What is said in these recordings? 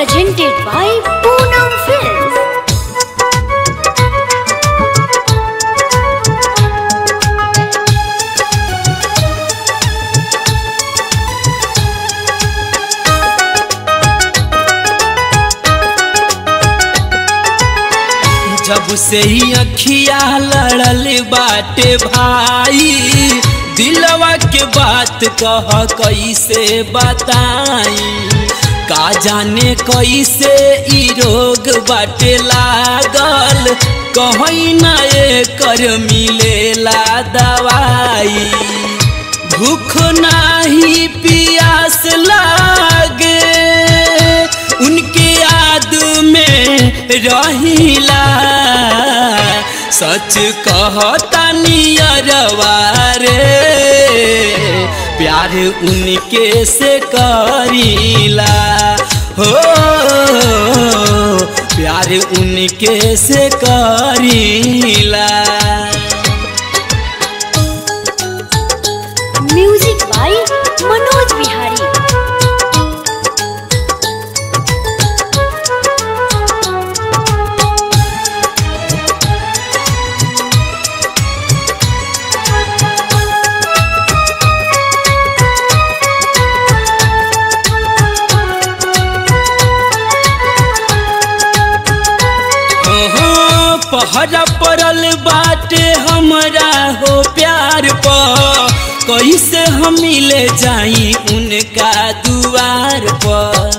presented by Poonam Films. जब से ही अखिया लड़ल बाटे भाई दिलवा के बात कह कैसे बताई का जाने कैसे ई रोग बाटे लागल कहीं ना कर मिलेला दवाई भूख नाही पियास लागे उनके याद में रहिला सच कहता नियरवा रे प्यार उनके से करीला हो प्यार उनके से करीला Music by Manoj Bihari. ओहो, पहरा पड़ल बाटे हमरा हो प्यार पर कैसे हम मिले जाई उनका दुआर पर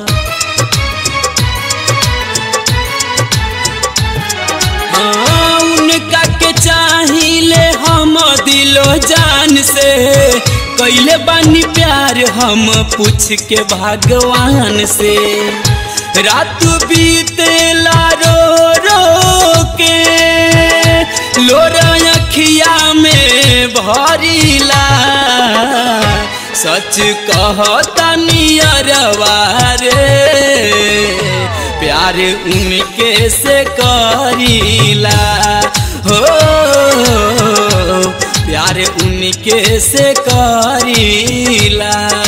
हाँ, उनका के चाहिए हम दिलो जान से कैले बानी प्यार हम पूछ के भगवान से रात बीतेला रो रो के लोरा अखिया में भरीला सच कहता नियरवा रे प्यार उनके से करीला हो प्यार उनके से करीला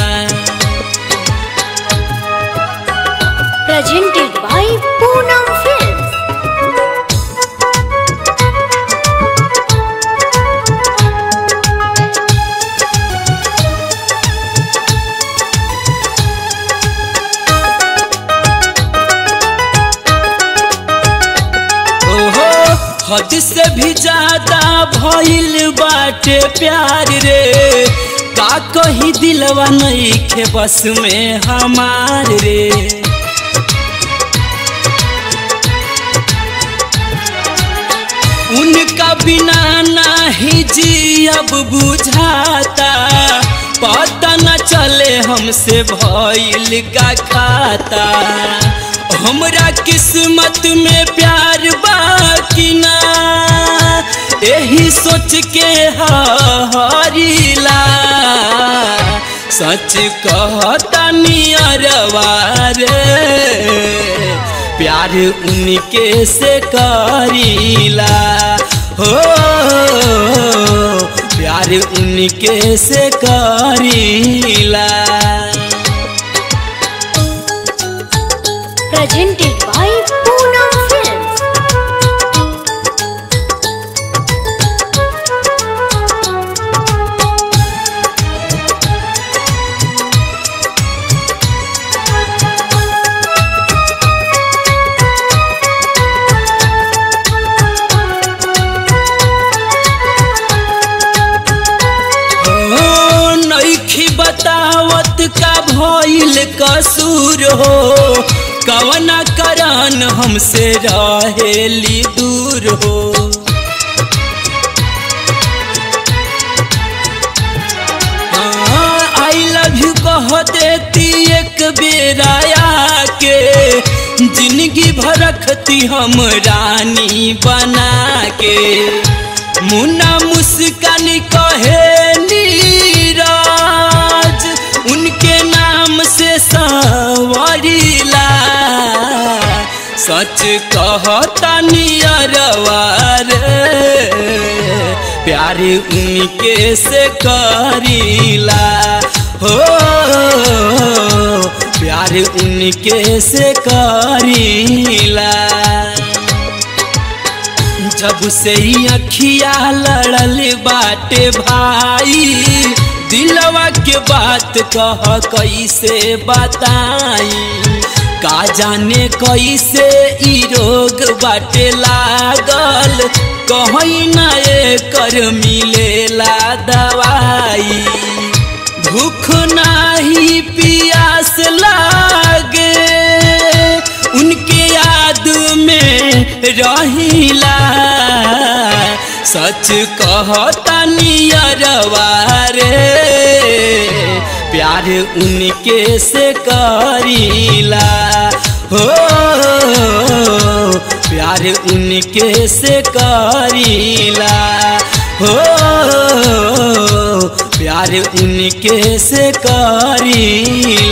Presented by Poonam Films. ओहो हद से भी ज्यादा भइल बाटे प्यार रे का कही दिलवा नहीं खे बस में हमार रे उनका बिना नाही जी अब बुझाता पता न चले हमसे भइल का खाता हमरा किस्मत में प्यार बाकी ना यही सोच के हरिला सच कहता नियरवा रे प्यार उनके से करीला हो प्यार उनके से करीला Presented by Poonam Films. ओ नईखी बतावत का भइल कसूर हो कवना करन हमसे रहेली दूर हो आई लव यू कह देती एक बेराया के जिंदगी भर रखती हम रानी बना के मुन्ना मुस्कान कहे नीरज उनके नाम से संवरिला सच कहता नियरवा रे प्यार उनके से करीला हो प्यार प्यार उनके से करीला जब से ही अखिया लड़ल बाटे भाई दिलवा के बात कह कैसे बताई का जाने कैसे ई रोग बाटे लागल कहीं ना कर मिलेला दवाई भूख नाही पियास लागे उनके याद में रहिला सच कहता नियरवा रे प्यार उनके से करीला हो प्यार उनके से करीला हो प्यार उनके से करीला